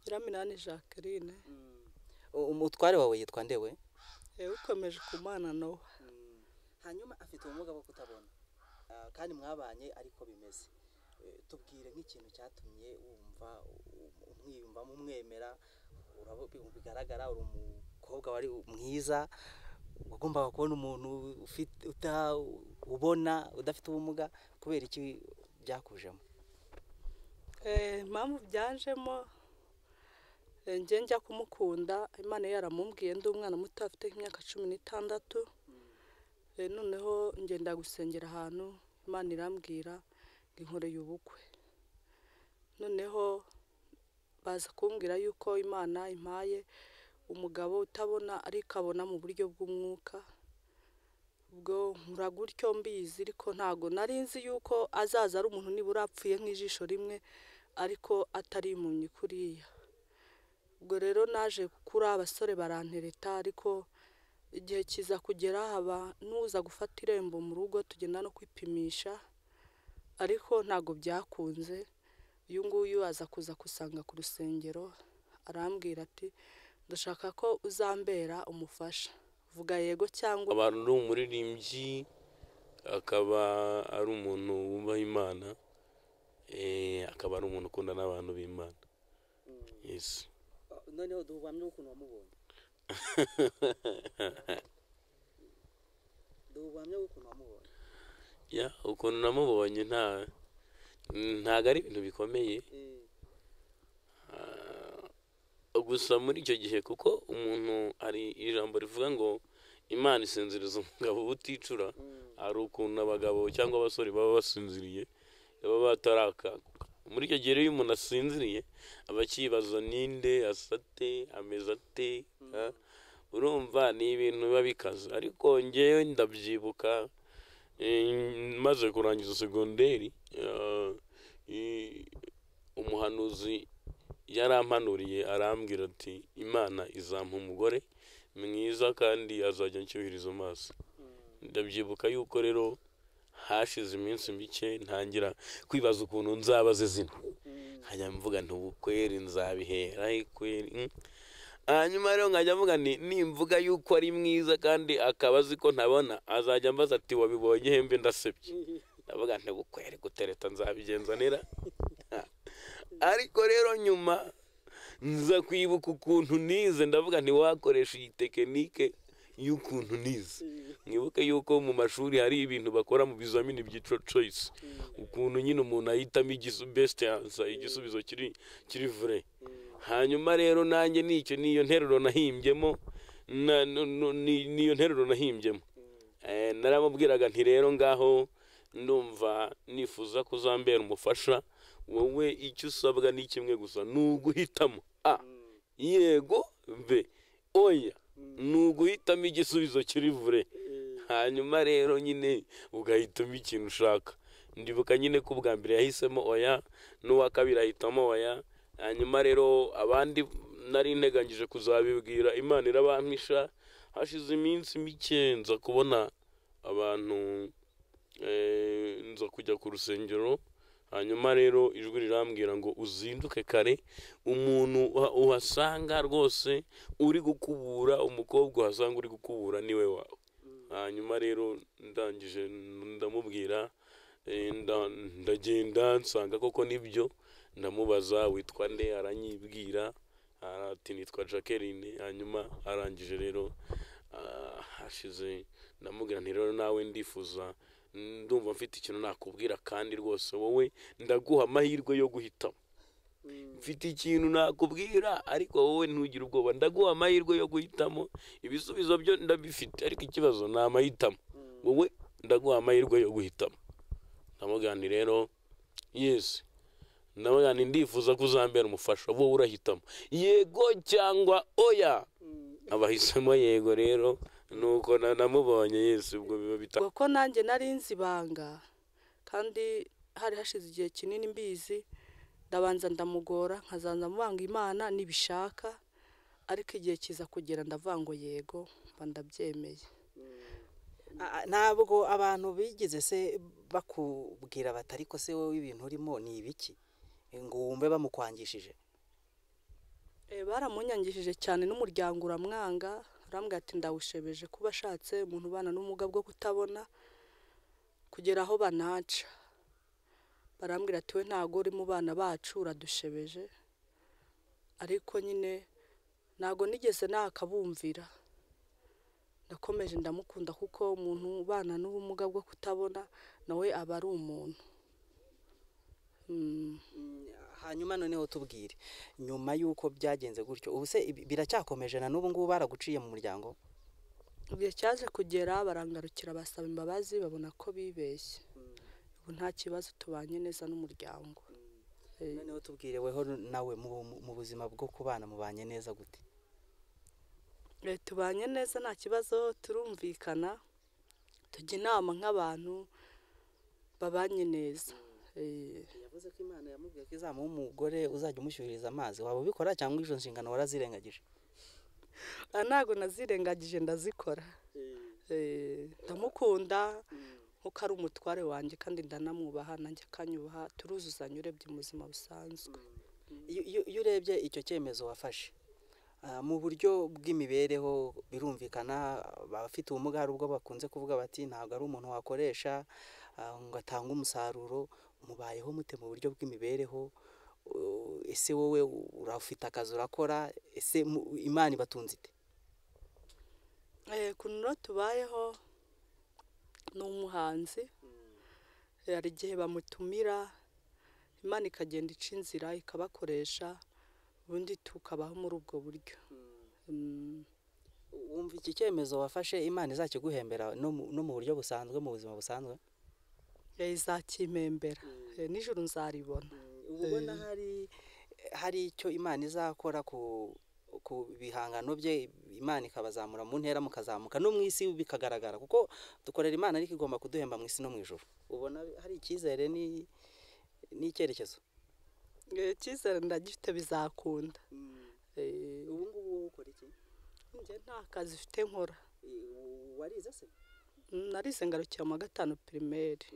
Nyiraminani Jacqueline umutware wawe yitwa ndewe yewe ukomeje kumana nawe hanyuma afite ubumuga bwo kutabona Ah, kandi mwabanye ariko bimeze Eh, tubwire nk'ikintu cyatumye wumva um- umwiyumvamo umwemera urabo- bigaragara uri umukobwa wari mwiza wagombaga kubona umuntu ufite uta- ubona udafite ubumuga kubera iki byakujemo Eh, impamvu byanjemo eh, njye njya kumukunda imana yari yaramubwiye ndi umwana muto afite nk'imyaka cumi n'itandatu Eh, noneho ngenda gusengera ahantu imana irambwira ngo inkoreye ubukwe noneho baza kumbwira yuko imana impaye umugabo utabona ariko abona mu buryo bw'umwuka ubwo nkura gutyo mbizi ariko ntago nari nzi yuko azaza ari umuntu nibura apfuye nk'ijisho rimwe ariko atari impumyi kuriya ubwo rero naje gukura abasore barantereta ariko igihe kiza kugera haba n'uza gufata irembo mu rugo tugenda no kwipimisha ariko ntago byakunze uyu nguyu aza kuza kusanga ku rusengero arambwira ati ndashaka ko uzambera umufasha vuga yego cyangwa aba ari umuririmbyi akaba ari umuntu wubaha imana eh, akaba ari umuntu ukunda n'abantu b'imana yes Ah, noneho duhubamye ukuntu wamubonye duhubamye ukuntu wamubonye ya ukuntu namubonye nta ntago ari ibintu bikomeye Eh, Ah, gusa muri icyo gihe kuko umuntu hari ijambo rivuga ngo imana isinziriza umugabo uticura mm, hari ukuntu abagabo cyangwa abasore baba basinziriye baba batarakaguka muri icyo gihe iyo umuntu asinziriye aba akibaza ninde asate ameze ate ah, urumva ni ibintu biba bikaze ariko ngewe ndabyibuka eh, maze kurangiza segonderi ah, i- umuhanuzi yarampanuriye arambwira ati imana izampa umugore mwiza kandi azajya anshyuhiriza amaso mm. ndabyibuka yuko rero hashize iminsi mike ntangira kwibaza ukuntu nzabaze zina nkajya mvuga nti ubu kweri nzabihera he kweri mm. hanyuma rero nkajya mvuga nti nimvuga yuko ari mwiza kandi akaba azi ko ntabona azajya ambaza ati wabibonye hembe ndasebye ndavuga nti ubu kweri gutereta nzabigenza nera ariko rero nyuma nza kwibuka ukuntu nize ndavuga nti wakoresha iyi tekinike y'ukuntu nize mwibuke yuko mu mashuri hari ibintu bakora mu bizamini byitwa choice ukuntu nyine umuntu ahitamo igisu best answer igisubizo kiri kiri vrai hanyuma rero nanjye nicyo niyo nteruro nahimbyemo na- nu- nu- ni- niyo nteruro nahimbyemo Eh, naramubwiraga nti rero ngaho ndumva nifuza kuzambera umufasha wowe icyo usabwa ni kimwe gusa ni uguhitamo a yego b oya ni uguhitamo igisubizo kiri vure hanyuma rero nyine ugahitamo ikintu ushaka ndibuka nyine ko ubwa mbere yahisemo oya n'uwa kabiri ahitamo oya hanyuma rero abandi nari nteganyije kuzabibwira imana irabampisha hashize iminsi mike nza kubona abantu eh, nza kujya ku rusengero hanyuma rero ijwi rirambwira ngo uzinduke kare umuntu uha- uhasanga rwose uri gukubura umukobwa uhasanga uri gukubura niwe wawe hanyuma rero ndangije ndamubwira eh, nda- ndagenda nsanga koko nibyo ndamubaza witwa nde aranyibwira ati nitwa jacqueline hanyuma arangije rero ah, hashize ndamubwira nti rero nawe ndifuza ndumva mfite ikintu nakubwira kandi rwose wowe ndaguha amahirwe yo guhitamo mfite ikintu nakubwira ariko wowe ntugire ubwoba ndaguha amahirwe yo guhitamo ibisubizo byo ndabifite ariko ikibazo ni amahitamo wowe ndaguha amahirwe yo guhitamo ndamubwira nti rero yesi ndamubwira nti ndifuza ko uzambera umufasha wowe urahitamo yego cyangwa oya abahisemo yego rero nuko na- namubonye yesi ubwo biba bitandukanye ubwo ko nanjye nari nzi ibanga kandi hari hashize igihe kinini mbizi ndabanza ndamugora nkazanza mubanga imana nibishaka ariko igihe kiza kugera ndavuga ngo yego mba ndabyemeye Ah, ah, ntabwo abantu bigeze se bakubwira bati ariko se wowe ibintu urimo ni ibiki ngo wumve bamukwangishije Eh, baramunyangishije cyane n'umuryango uramwanga arambwira ati ndawushebeje kuba ashatse umuntu ubana n'ubumuga bwo kutabona kugera aho banaca barambwira ati we ntabwo uri mu bana bacu uradushebeje ariko nyine ntabwo nigeze nakabumvira ndakomeje ndamukunda kuko umuntu ubana n'ubumuga bwo kutabona nawe aba ari umuntu Mm. Mm, hanyuma noneho tubwire nyuma y'uko byagenze gutyo ubu se ibi- biracyakomeje na n'ubu ngubu baraguciye mu muryango igihe cyaje kugera barangarukira basaba imbabazi babona ko bibeshye ubu nta kibazo tubanye neza n'umuryango Eh, noneho tubwire weho nawe mu, mu- mu buzima bwo kubana mubanye neza gute eh, tubanye neza nta kibazo turumvikana tujya inama nk'abantu babanye neza Eh, yavuze ko imana yamubwiye ko izamuha umugore uzajya umushyuhiriza amazi waba ubikora cyangwa izo nshingano warazirengagije ah, ntabwo nazirengagije ndazikora Eh, ndamukunda nkuko ari umutware wanjye kandi ndanamwubaha nanjye akanyubaha turuzuzanya urebye mu buzima busanzwe iyo iyo- iyo urebye icyo cyemezo wafashe ah, mu buryo bw'imibereho birumvikana abafite ubumuga hari ubwo bakunze kuvuga bati ntabwo ari umuntu wakoresha ah, ngo atange umusaruro mubayeho mute mu buryo bw'imibereho Uh, ese wowe urafite akazi urakora ese mu- imana ibatunze ite Eh, kunura tubayeho ni umuhanzi Eh, hari igihe bamutumira imana ikagenda ica inzira ikabakoresha ubundi tukabaho muri ubwo buryo Mm, wumva iki cyemezo wafashe imana izakiguhembera no mu- no mu buryo busanzwe mu buzima busanzwe eh, izakimpembera Eh, nijoro nzaribona uba ubona hari hari icyo imana izakora ku ku bihangano bye imana ikabazamura mu ntera mukazamuka no mu isi bikagaragara kuko dukorera imana ariko igomba kuduhemba mu isi no mu ijoro ubona hari icyizere ni- n'icyerekezo Eh, icyizere ndagifite bizakunda Eh, ubu ngubu wowe ukora iki njye nta kazi ufite nkora warize se Mm, narize ngarukira mu wa gatanu pirimeri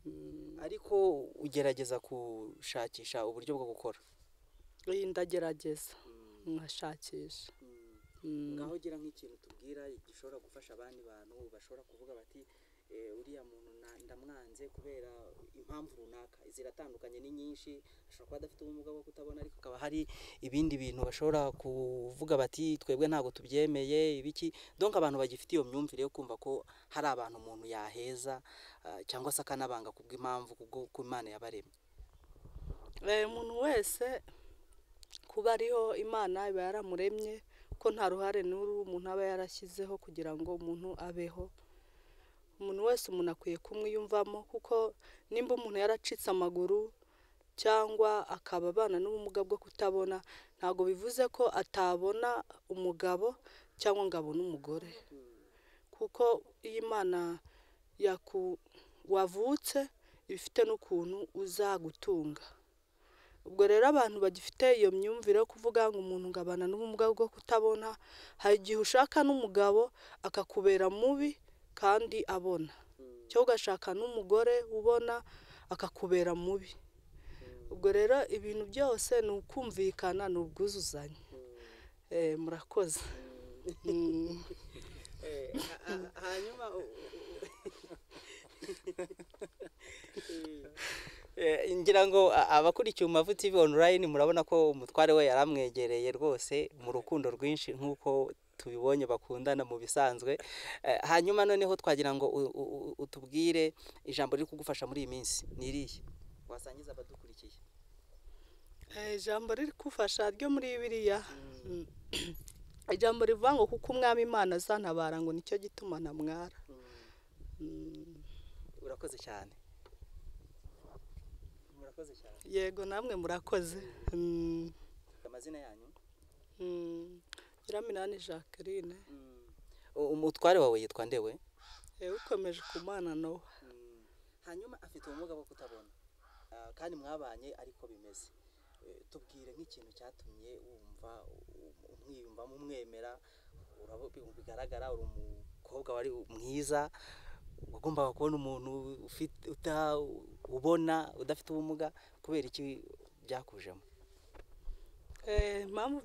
Mm, ariko ugerageza gushakisha uburyo bwo gukora eh, ndagerageza nkashakisha Mm. ngaho ugira nk'ikintu tubwira gishobora gufasha abandi bantu bashobora kuvuga bati "Eh, uriya muntu na- ndamwanze kubera impamvu runaka ziratandukanye ni nyinshi ashobora kuba adafite ubumuga bwo kutabona ariko hakaba hari ibindi bintu bashobora kuvuga bati twebwe ntabwo tubyemeye ibiki donc abantu bagifite iyo myumvire yo kumva ko hari abantu umuntu yaheza ah, cyangwa se akanabanga kubw'impamvu kubwo ko imana yabaremye Eh, umuntu wese kuba ariho imana iba yaramuremye ko nta ruhare n'uru umuntu aba yarashyizeho kugira ngo umuntu abeho umuntu wese umuntu akwiye kumwiyumvamo kuko nimba umuntu yaracitse amaguru cyangwa akaba abana n'ubumuga bwo kutabona ntabwo bivuze ko atabona umugabo cyangwa ngo abone umugore kuko iyo imana yaku wavutse ibifite n'ukuntu uzagutunga ubwo rero abantu bagifite iyo myumvire yo kuvuga ngo umuntu ngo abana n'ubumuga bwo kutabona hari igihe ushaka n'umugabo akakubera mubi kandi abona cyangwa ugashaka n'umugore ubona akakubera mubi ubwo rero ibintu byose ni ukumvikana ni ubwuzuzanye Eh, murakoze Mm. hanyuma Eh, ngira ngo a- abakurikiye Umuvu TV online murabona ko umutware we yaramwegereye rwose mu rukundo rwinshi nk'uko tubibonye bakundana mu bisanzwe Eh, hanyuma noneho twagira ngo u- u- u- utubwire ijambo riri kugufasha muri iyi minsi ni irihe wasangiza abadukurikiye Eh, ijambo riri kufasha ryo muri biriya ijambo rivuga ngo kuko umwami imana azantabara ngo nicyo gituma ntamwara Mm. urakoze cyane murakoze cyane yego namwe murakoze Mm. amazina yanyu Mm. nyiraminani jacqueline U- umutware wawe yitwa ndewe Eh, ukomeje kumana nawe Mm. hanyuma afite ubumuga bwo kutabona Ah, kandi mwabanye ariko bimeze Eh, tubwire nk'ikintu cyatumye wumva um- umwiyumvamo umwemera urabo- bi- bigaragara uri umukobwa wari mwiza wagombaga kubona umuntu ufite uta- ubona udafite ubumuga kubera iki byakujemo Eh, impamvu